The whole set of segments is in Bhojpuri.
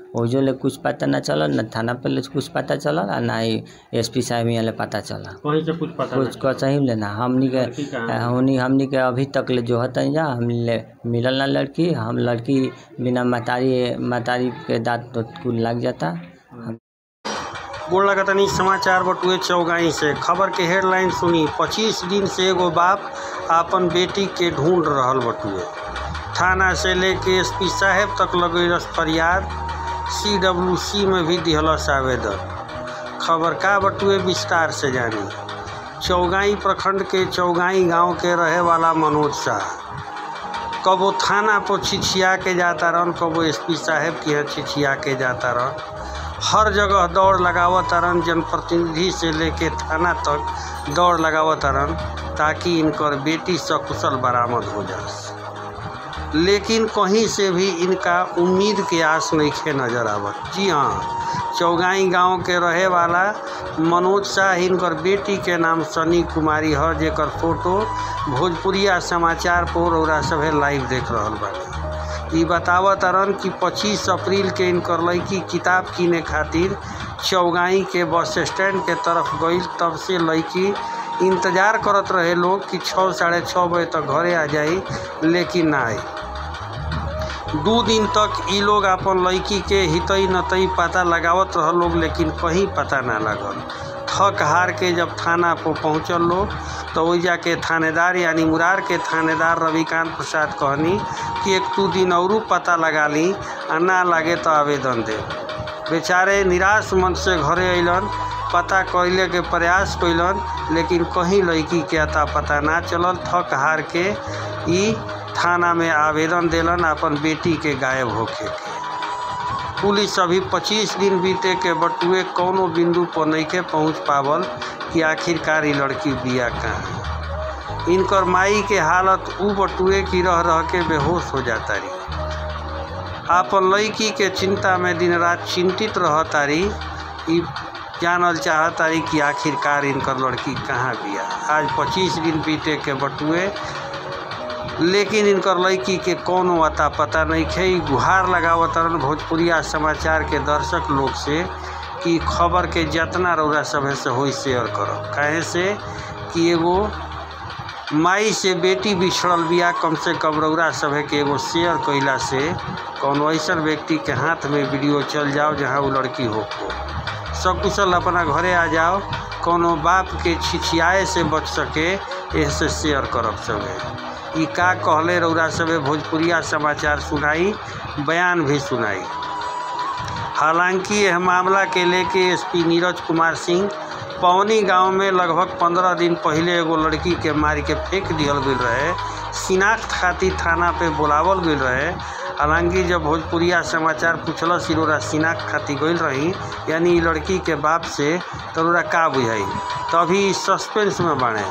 ओजो ले कुछ पता ना चलल ना थाना पे ले कुछ पता चलल आ ना ही एस पी साहब यहाँ ले पता चलल कहीं से कुछ पता कुछ नहीं कहीं लेना हमनी के लड़की कहाँ है? हमनी हमनी के अभी तक ले जो हतन जा हम ले मिलल ना लड़की हम लड़की बिना मतारी मतारी के दांत तो कुल लग जाता गोड़ लगतनी समाचार बटुए चौगाई से खबर के हेडलाइन सुनी 25 दिन से एगो बाप आपन बेटी के ढूंढ रहल बटुए थाना से लेके एसपी साहेब तक लगेलस फरियाद सीडब्ल्यूसी में भी दिहलस आवेदन खबर का बटुए विस्तार से जानी चौगाई प्रखंड के चौगाई गांव के रहे वाला मनोज शाह कबो थाना पर छिछिया के जाता रहन कबो एसपी साहेब के यहाँ छिछिया के जाता रहन हर जगह दौड़ लगावत तारन जनप्रतिनिधि से लेके थाना तक दौड़ लगावत तारन ताकि इनकर बेटी सकुशल बरामद हो जाए लेकिन कहीं से भी इनका उम्मीद के आस नइखे नजर आवत जी हाँ चौगाई गांव के रहे वाला मनोज शाह इनकर बेटी के नाम सनी कुमारी ह जेकर फोटो भोजपुरिया समाचार पर रउरा सभे लाइव देख रहल बानी ई बतावत तारन कि 25 अप्रैल के इनकर लड़की किताब किने खातिर चौगाई के बस स्टैंड के तरफ गई तब से लड़की इंतजार करत रहे लोग कि छः साढ़े छः बजे तक घरे आ जाई लेकिन ना आई दू दिन तक ई लोग अपन लड़की के हितई नतई पता लगावत रहल लोग लेकिन कहीं पता ना लगल थक हार के जब थाना पर पहुँचल लोग तो ओइजा के थानेदार यानी मुरार के थानेदार रविकांत प्रसाद कहनी कि एक दू दिन औरू पता लगा ली आ ना लागे तो आवेदन दे बेचारे निराश मन से घरे अइलन पता कैले के प्रयास कैलन लेकिन कहीं लड़की के अता पता ना चलल थक हार के ई थाना में आवेदन देलन अपन बेटी के गायब होखे के पुलिस अभी 25 दिन बीते के बटुए कौनो बिंदु पर नइखे पहुंच पावल कि आखिरकार ई लड़की बिया कहाँ इनकर माई के हालत ऊ बटुए की रह रह के बेहोश हो जाता रही आपन लड़की के चिंता में दिन रात चिंतित रह तारी ई जानल चाहतारी कि आखिरकार इनकर लड़की कहाँ बिया आज 25 दिन बीते के बटुए लेकिन इनकर लड़की के कौनो अता पता नहीं खे ई गुहार लगावतरन भोजपुरिया समाचार के दर्शक लोग से कि खबर के जितना रौरा सभे से होई शेयर करब काहे से कि एगो माई से बेटी बिछड़ल बिया कम से कम रौरा सभे के एगो शेयर कैला से कौनो ऐसन व्यक्ति के हाथ में वीडियो चल जाओ जहाँ वो लड़की हो सकुशल अपना घरे आ जाओ कौनो बाप के छिछियाए से बच सके ऐसे शेयर करब सभे ई का कहले रौरा सभे भोजपुरिया समाचार सुनाई बयान भी सुनाई हालांकि यह मामला के लेके एसपी नीरज कुमार सिंह पवनी गांव में लगभग पंद्रह दिन पहले एगो लड़की के मार के फेंक दिहल गई रहे शिनाख्त खातिर थाना पे बुलावल गई रहे हालांकि जब भोजपुरिया समाचार पूछल सिरोरा शिनाख्त खातिर गई रही यानी ई लड़की के बाप से तरोरा का बुझाई तभी सस्पेंस में बाड़े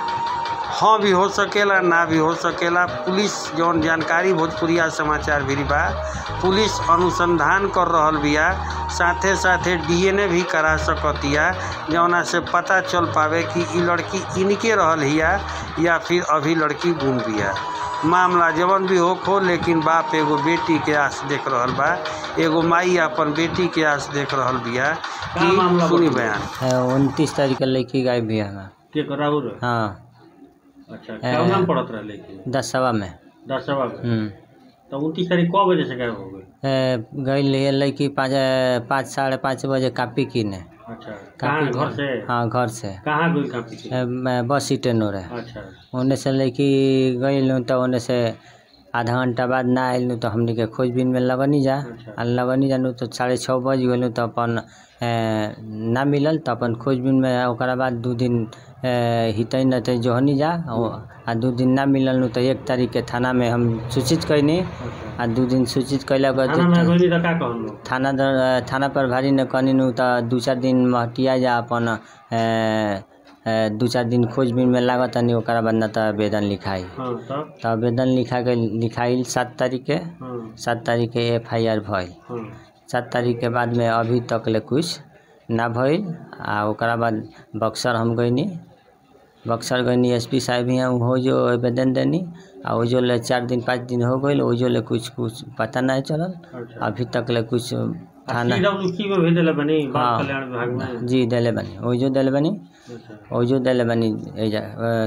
हाँ भी हो सकेला ना भी हो सकेला पुलिस जौन जानकारी भोजपुरिया समाचार भी बा पुलिस अनुसंधान कर रहल बिया साथे साथे डीएनए भी करा सकतिया जौना से पता चल पावे कि ई लड़की इनके रहल हिया या फिर अभी लड़की गुम बिया मामला जवन भी हो खो लेकिन बाप एगो बेटी के आस देख रहल बा एगो माई अपन बेटी के आस देख रहल बिया का मामला कि सुनी बतौले? बयान उनतीस तारीख के लड़की गायब भी हमें के कराउर हाँ अच्छा क्या नाम पड़त रहे लेकिन दस सवा में दसवा में हम्म तो उनतीस तारीख कौ बजे से गायब हो गई ए, गई ले लड़की पाँच पाँच साढ़े पाँच बजे कापी कीने अच्छा कहाँ घर से हाँ घर से कहाँ गई कापी से ए, मैं बस स्टैंड रहे अच्छा ओने से लड़की गई तो ओने से आधा घंटा बाद ना आयल तो हमनी के खोजबीन में लगनी जा अच्छा। आ लगनी जानु तो साढ़े छः बज गेलू तो अपन ए, ना मिलल तो अपन खोजबीन में ओकरा बाद दू दिन ए, हितै नतै जोहनी जा ओ- आ दू दिन ना मिलल नु तो एक तारीख के थाना में हम सूचित कैनी अच्छा आ दू दिन सूचित कैला के थाना में बाद गई तो का कहन लोग थाना दर- थाना प्रभारी ने कहनी नु तो दू चार दिन महटिया जा अपन ए, ए, दू चार दिन खोजबीन में लागत नहीं ओकरा बाद न तो आवेदन लिखाई हाँ तब तो आवेदन लिखा के लिखाइल सात तारीख के हाँ सात तारीख के एफ आई आर भइल हाँ सात तारीख के बाद में अभी तक ले कुछ ना भइल आ ओकरा बाद बक्सर हम गईनी बक्सर गईनी एस पी साहब यहाँ हो जो आवेदन देनी आ ओजो ले चार दिन पाँच दिन हो गई ओजो ले कुछ कुछ पता नहीं चलल अच्छा अभी तक ले कुछ थाना सीडब्ल्यूसी में भी देले बनी बाल हाँ। कल्याण विभाग में जी देले बनी ओइजो देले बनी अच्छा। ओइजो देले बनी एजा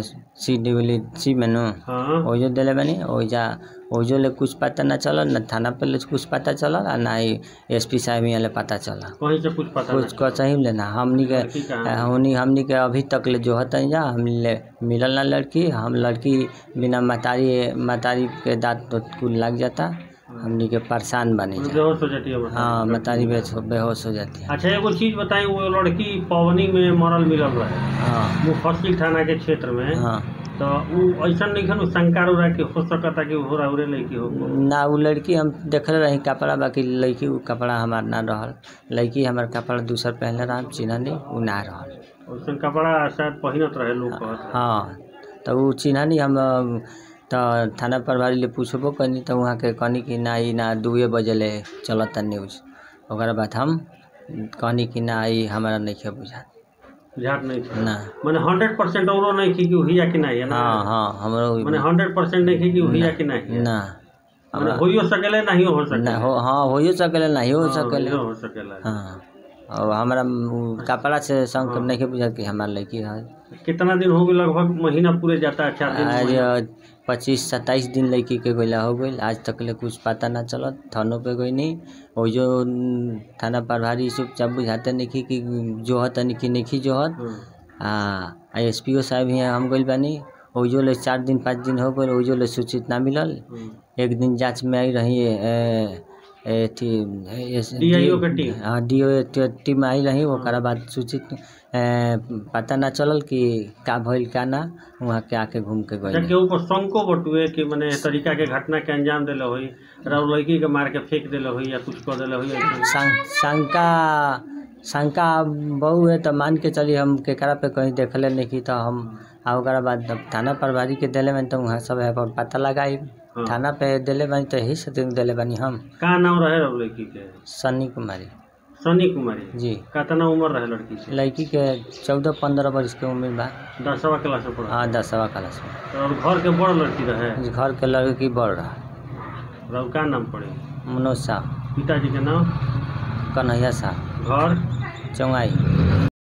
सी डिवली सी मेनू हाँ ओइजो देले बनी ओइजा ओइजो ले कुछ पता ना चलल ना थाना पे ले कुछ पता चलल आ ना ही एस पी साहब यहाँ ले पता चलल कहीं से कुछ पता कुछ कह सही लेना हमनी के लड़की कहाँ है? हमनी हमनी के अभी तक ले जो हतन जा हम ले मिलल ना लड़की हम लड़की बिना मतारी मतारी के दांत तो कुल लग जाता हमनी के परेशान बनी नहीं जा बेहोश हो जाती है बता। हाँ मतारी बेहोश बेहोश हो जाती है अच्छा एगो चीज बताई वो लड़की पवनी में मरल मिलल रहे हाँ मुफस्सिल थाना के क्षेत्र में हाँ तो उ ऐसा नहीं खन शंका उड़ा के हो सकता कि हो रहा लड़की हो ना उ लड़की हम देखले रही कपड़ा बाकी लड़की उ कपड़ा हमार ना रहल लड़की हमार कपड़ा दूसर पहनले रह चिन्हनी उ ना रहल वैसन कपड़ा शायद पहिनत रहे लोग कहत हाँ तो उ चिन्हनी हम अ, तो थाना प्रभारी ले पूछबो कनी तो वहाँ के कहनी कि ना ई ना दुए बजे ले चलता न्यूज ओकरा बाद हम कहनी कि ना ई हमारा नहीं बुझा झाट नहीं था ना मैंने हंड्रेड परसेंट औरो नहीं की कि हुई या कि नहीं है ना हाँ हाँ हमरो मैंने हंड्रेड परसेंट नहीं की कि हुई या कि नहीं है ना मैंने हमरा होइयो सकेले नहीं हो सकेले ना हो हाँ होइयो सकेला नहीं हो हाँ, सकेला होइयो हो सकेला हाँ और हमारा उ कपड़ा से संग नहीं बुझा कि हमार लड़की है कितना दिन हो गए लगभग महीना पूरे जाता है चार दिन आज पच्चीस सत्ताईस दिन लड़की के गइला हो गई आज तक ले कुछ पता ना चलत थानों पे गई नहीं वो जो न, थाना प्रभारी सब जब बुझाते नहीं कि कि जो हत नहीं कि नहीं जो हत हाँ, आ एस पी ओ साहब यहाँ हम गइल बानी ओजो ले चार दिन पाँच दिन हो गए ओजो ले सूचित ना मिलल हम्म। एक दिन जांच में आई रही ए, ए, थी एस- DIO के टीम? हाँ डी ओ टीम आई रही ओकरा बाद सूचित ए, पता ना चलल कि का भइल का ना वहाँ के आके घूम के अच्छा गइल केहू पर शंको बटुए कि मने एह तरीका के घटना के अंजाम देले होई राउ लड़की के मार के फेंक देले होई या कुछ कर देले होई ऐसन। शं- शंका शंका बहु है तो मान के चली हम केकरा पे कहीं देखले नहीं की तो हम आ ओकरा बाद जब थाना प्रभारी के दिले बानी तो वहाँ सब है पर पता लगाई हाँ। थाना पे दिले बानी तो यही से दिले बानी हम का नाम रहे राउ लड़की के सन्नी कुमारी सनी कुमारी जी कितना उम्र रहे लड़की के लड़की के चौदह पंद्रह वर्ष के उम्र बा दसवा क्लास में पढ़ा हाँ दसवा क्लास में और घर के बड़ लड़की रहे घर के लड़की बढ़ रहा राउ का नाम पड़े मनोज साहब पिताजी के नाम कन्हैया साहब घर चौंगाई